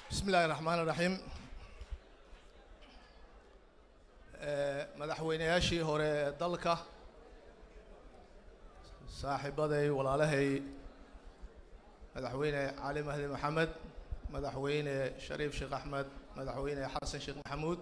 bismi illaahi raxmaan iraxiim madaxweynayaashii hore ee dalka saaxiibaday walaalahay madaxweyne cali mahdi maxamed madaxweyne shariif sheekh axmed madaxweyne xasan sheekh maxamuud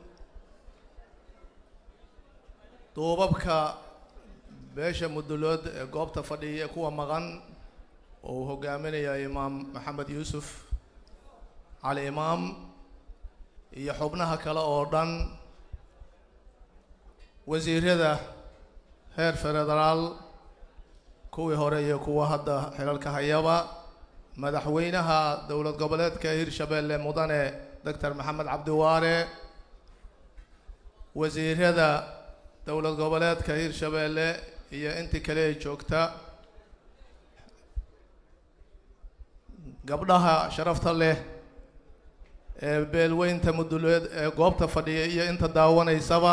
duubabka beesha mudulood ee goobta fadhiya ee kuwa maqan oo uu hogaaminaya imaam maxamed yuusuf cali imaam iyo xubnaha kale oo dhan wasiirada heer federaal kuwii hore iyo kuwa hadda xilalka hayaba madaxweynaha dowlad goboleedka hirshabeelle mudane doctor maxamed cabdiwaare wasiirada dowlad goboleedka hirshabeelle iyo intii kale ee joogta gabdhaha sharafta leh ee beelweynta muduleed ee goobta fadhiya iyo inta daawanaysaba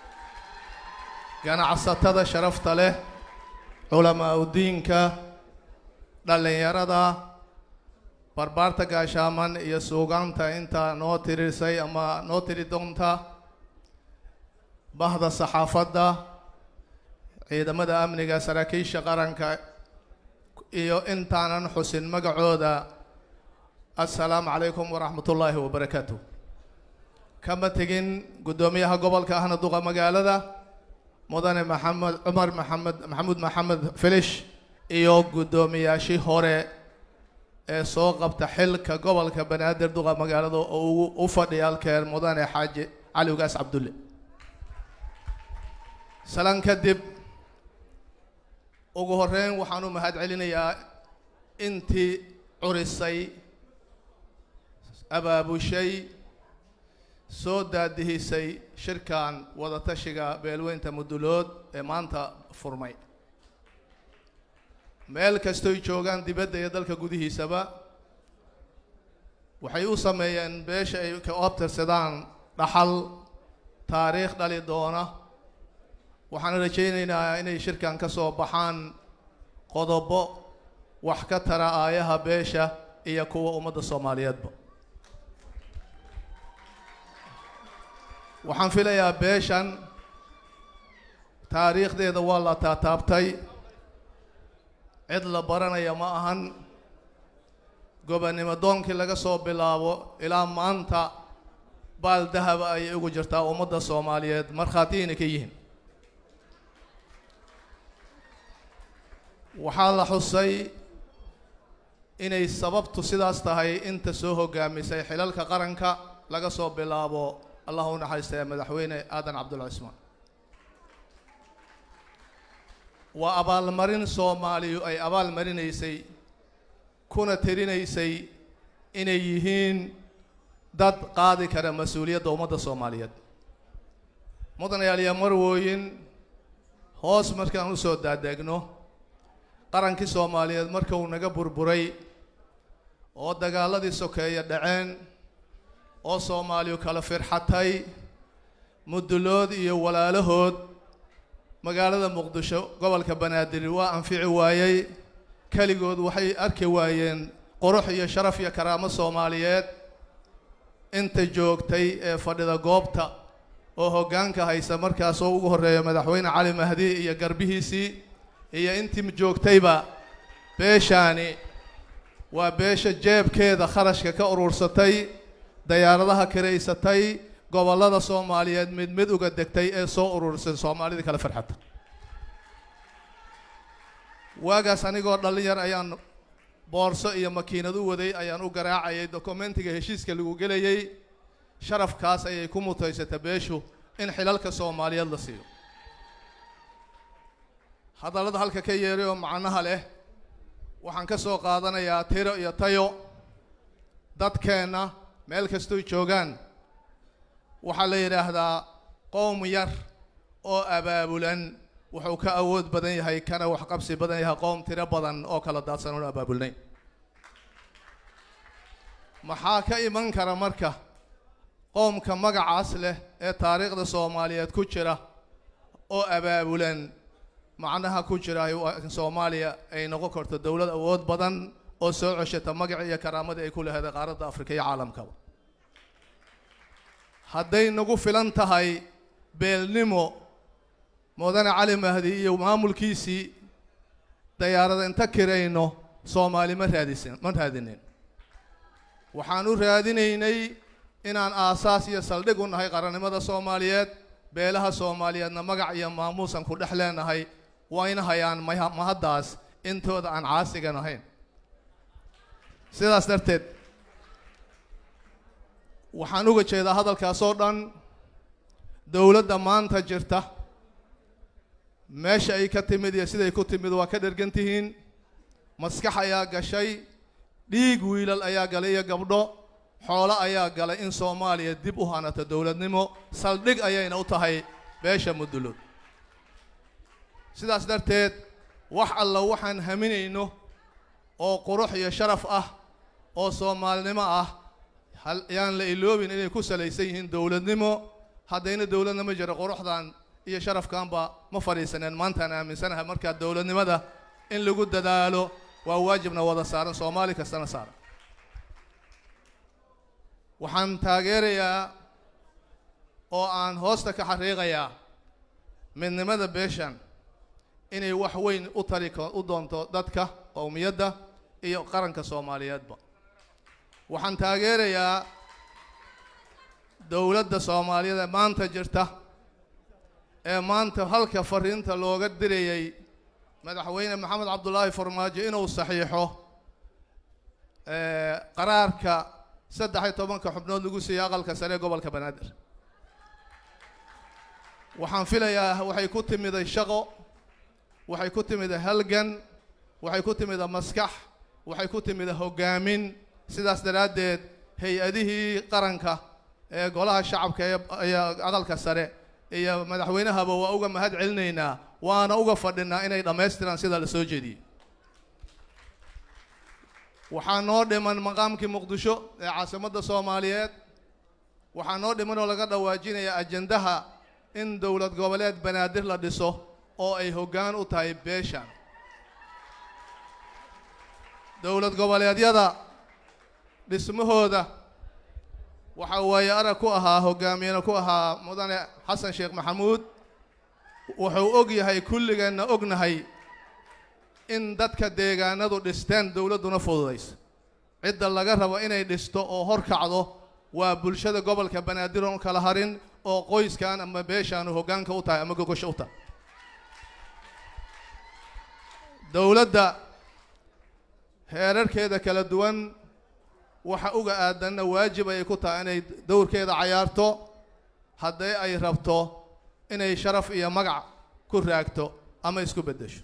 ganacsatada sharafta leh culamaa udiinka dhallinyarada barbaarta gaashaaman iyo suugaanta inta noo tirisay ama noo tiri doonta bahda saxaafadda ciidamada amniga saraakiisha qaranka iyo intaanan xusin magacooda assalaamu calaykum waraxmat ullaahi wabarakaatu kama tegin guddoomiyaha gobolka ahna duqa magaalada mudane maxamed cumar maxamed maxamuud maxamed filish iyo guddoomiyaashii hore ee soo qabta xilka gobolka banaadir duqa magaalada oo ugu u fadhiya halkeer mudane xaaji cali ugaas cabdulle salan kadib ugu horeyn waxaan u mahad celinayaa intii curisay abaabushay soo daadihisay shirkan wadatashiga beelweynta mudulood ee maanta furmay meel kastoy joogaan dibadda iyo dalka gudihiisaba waxay u sameeyeen beesha ay ka oobtirsadaan dhaxal taariikh dhali doona waxaan rajaynaynaa inay shirkan ka soo baxaan qodobo wax ka tara aayaha beesha iyo kuwa ummadda soomaaliyeedba waxaan filayaa beeshan taariikhdeeda waa la taataabtay cid la baranaya ma ahan gobonnimo doonkii laga soo bilaabo ilaa maanta baal dahaba ayay ugu jirtaa ummadda soomaaliyeed markhaatiyayna ka yihiin waxaa la xusay inay sababtu sidaas tahay inta soo hogaamisay xilalka qaranka laga soo bilaabo allah u naxariistaya madaxweyne aadan cabdulla cismaan waa abaalmarin soomaaliyu ay abaal marinaysay kuna tirinaysay inay yihiin dad qaadi kara mas-uuliyadda ummadda soomaaliyeed mudanayaal iyo marwooyin hoos markaan usoo daadegno qarankii soomaaliyeed marka uu naga burburay oo dagaaladii sokeeya dhaceen oo soomaaliyu kala firxatay mudulood iyo walaalahood magaalada muqdisho gobolka banaadir waa anfici waayey keligood waxay arki waayeen qurux iyo sharaf iyo karaamo soomaaliyeed inta joogtay ee fadhida goobta oo hoggaanka haysa markaasoo ugu horreeya madaxweyne cali mahdi iyo garbihiisii iyo intii joogtayba beeshaani waa beesha jeebkeeda kharashka ka urursatay dayaaradaha kiraysatay gobollada soomaaliyeed mid mid uga degtay ee soo ururisay soomaalidii kale farxata waagaas anigoo dhallin ayaan boorso iyo makiinad u waday ayaan u garaacayay dokumentiga heshiiska lagu gelayay sharafkaas ayay ku mutaysata beeshu in xilalka soomaaliyeed la siiyo hadallada halka ka yeeray oo macnaha leh waxaan ka soo qaadanayaa tiro iyo tayo dadkeenna meel kastoy joogaan waxaa la yidhaahdaa qowm yar oo abaabulan wuxuu ka awood badan yahay kana waxqabsi badan yahay qowm tiro badan oo kala daadsan oon abaabulnayn maxaa ka iman kara marka qowmka magacaas leh ee taariikhda soomaaliyeed ku jira oo abaabulan macnaha ku jira in soomaaliya ay noqon karto dowlad awood badan oo soo ceshata magaci iyo karaamadii ay ku laheeday qaaradda afrika iyo caalamkaba hadday nagu filan tahay beelnimo mudane cali mahdi iyo maamulkiisii dayaarada inta kirayno soomaali ma raadisin ma raadinin waxaan u raadinaynay inaan aasaas iyo saldhig u nahay qarannimada soomaaliyeed beelaha soomaaliyeedna magac iyo maamuusan ku dhex leenahay wayna hayaan maha- mahaddaas intooda aan caasigan ahayn sidaas darteed waxaan uga jeedaa hadalkaas oo dhan dowladda maanta jirta meesha ay ka timid iyo siday ku timid waa ka dhergan tihiin maskax ayaa gashay dhiig wiilal ayaa galay iyo gabdho xoolo ayaa galay in soomaaliya dib u hanato dowladnimo saldhig ayayna u tahay beesha mudulood sidaas darteed wax alla waxaan haminayno oo qurux iyo sharaf ah oo soomaalinimo ah hal yaan la iloobin inay ku salaysan yihiin dowladnimo haddayna dowladnimo jiro quruxdan iyo sharafkanba ma fadhiisaneen maantaan aaminsanahay markaa dowladnimada in lagu dadaalo waa waajibna wada saaran soomaali kastana saaran waxaan taageerayaa oo aan hoosta ka xariiqayaa midnimada beeshan inay wax weyn u tari ko- u doonto dadka qowmiyadda iyo qaranka soomaaliyeedba waxaan taageerayaa dowladda soomaaliyeed ee maanta jirta ee maanta halka fariinta looga dirayay madaxweyne maxamed cabdulaahi farmaajo inuu saxiixo ee, qaraarka saddex iyo tobanka xubnood lagu siiyey aqalka sare ee gobolka banaadir waxaan filayaa waxay ku timiday shaqo waxay ku timiday halgan waxay ku timiday maskax waxay ku timiday hoggaamin sidaas daraaddeed hay-adihii qaranka ee golaha shacabka ee iyo aqalka sare iyo madaxweynahaba waa uga mahad celinaynaa waana uga fadhinaa inay dhammaystiraan sida la soo jeediyey waxaa noo dhiman maqaamkii muqdisho ee caasimadda soomaaliyeed waxaa noo dhiman oo laga dhawaajinaya ajendaha in dowlad goboleed banaadir la dhiso oo ay hoggaan u tahay beeshan dowlad goboleedyada dhismahooda waxaa waaye arag ku ahaa hoggaamiyena ku ahaa mudane xasan sheekh maxamuud wuxuu og yahay kulligeenna ognahay in dadka deegaanadu dhisteen dowladduna fududaysa cidda laga rabo inay dhisto oo hor kacdo waa bulshada gobolka banaadir oon kala harin oo qoyskan ama beeshaanu hoggaanka u tahay ama gogosho u tahay dowladda heerarkeeda kala duwan waxa uga aadanna waajib ayay ku tahay inay dowrkeeda cayaarto haddii ay rabto inay sharaf iyo magac ku raagto ama isku beddesho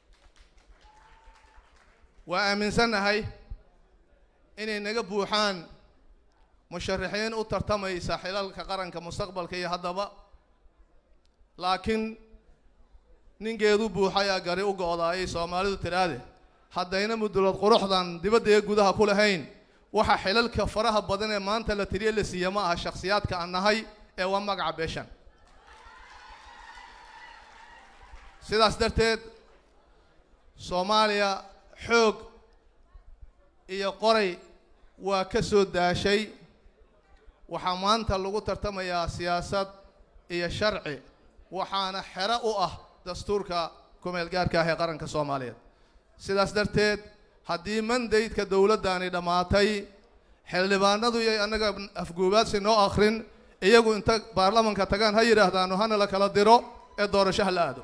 waa aaminsannahay inay naga buuxaan musharaxiin u tartamaysa xilalka qaranka mustaqbalka iyo haddaba laakiin ninkeedu buuxayaa gari u go'daayay soomaalidu tidhaahde haddayna mudulood quruxdan dibadda ee gudaha ku lahayn waxa xilalka faraha badan ee maanta la tiriye la siiya ma aha shakhsiyaadka aan nahay ee waa magaca beeshan sidaas darteed soomaaliya xoog iyo qoray waa ka soo daashay waxaa maanta lagu tartamayaa siyaasad iyo sharci waxaana xero u ah dastuurka kumeel gaarka ah ee qaranka soomaaliyeed sidaas darteed haddii mandaydka dowladdaani dhammaatay xildhibaanadu iyo annaga afguubaadsi noo akhrin iyagu inta baarlamanka tagaan ha yidhaahdaano hana la kala diro ee doorasho ha la aado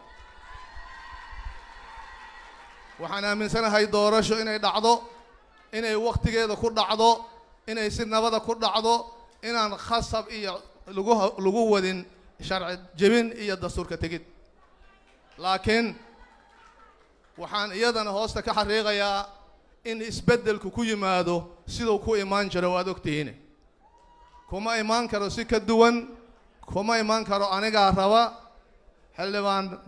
waxaan aaminsanahay doorasho inay dhacdo inay wakhtigeeda ku dhacdo inay si nabada ku dhacdo inaan khasab iyo lagu lagu wadin sharci jebin iyo dastuurka tegid laakiin waxaan iyadana hoosta ka xariiqayaa in isbeddelku ku yimaado siduu ku imaan jiro waad ogtihiin kuma imaan karo si ka duwan kuma imaan karo anigaa raba xildhibaan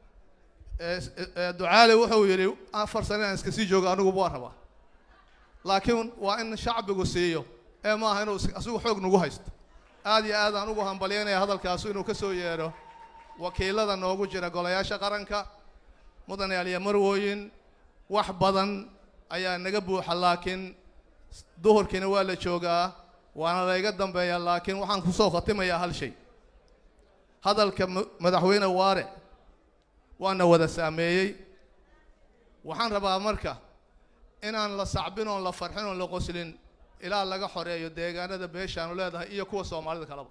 ducaale wuxuu yidhi afar sane aan iska sii joogo anigu waa rabaa laakiin waa in shacbigu siiyo ee maaha inuu asigu xoog nagu haysto aad iyo aad aan ugu hambalyaynaya hadalkaasu inuu ka soo yeedho wakiilada noogu jira golayaasha qaranka mudane aliya marwooyin wax badan ayaa naga buuxa laakiin duhurkiina waa la joogaa waana layga dambeeyaa laakiin waxaan kusoo khatimayaa hal shay hadalka madaxweyne waare waana wada saameeyey waxaan rabaa marka inaan la sacbin oon la farxin oon la qoslin ilaa laga xoreeyo deegaanada beeshaanu leedahay iyo kuwa soomaalida kaleba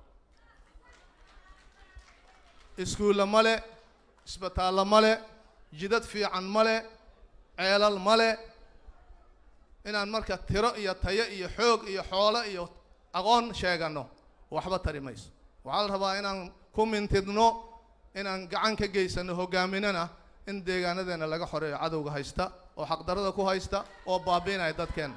iskuulla male isbitaallo male jidad fiican male ceelal male inaan marka tiro iyo tayo iyo xoog iyo xoolo iyo aqoon sheeganno waxba tari mayso waxaa la rabaa inaan ku mintidno inaan gacan ka geysano hogaaminana in deegaanadeena laga xoreeyo cadowga haysta oo xaqdarada ku haysta oo baabiinaya dadkeena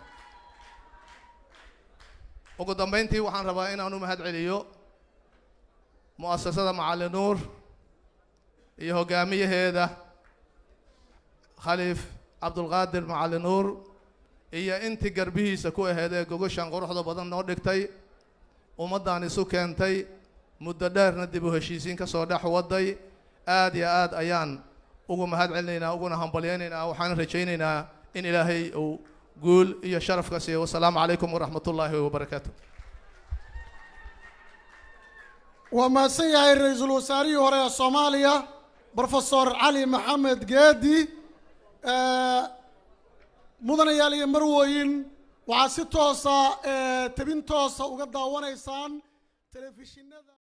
ugu dambayntii waxaan rabaa inaan u mahad celiyo mu'asasada macali nuur iyo hogaamiyaheeda khaliif cabdulqaadir macali nuur iyo intii garbihiisa ku aheed ee gogoshan quruxda badan noo dhigtay ummaddan isu keentay muddo dheerna dib u heshiisiin ka soo dhex waday aad iyo aad ayaan ugu mahad celinaynaa uguna hambalyaynaynaa waxaan rajaynaynaa in ilaahay uu guul iyo sharaf ka siiyo wasalaamu calaykum waraxmat ullaahi wabarakaatu waa mahadsan yahay ra-iisul wasaarihii hore ee soomaaliya brofesor cali maxamed geedi mudanayaal iyo marwooyin waxaad si toosa tebin toosa uga daawanaysaan telefishinada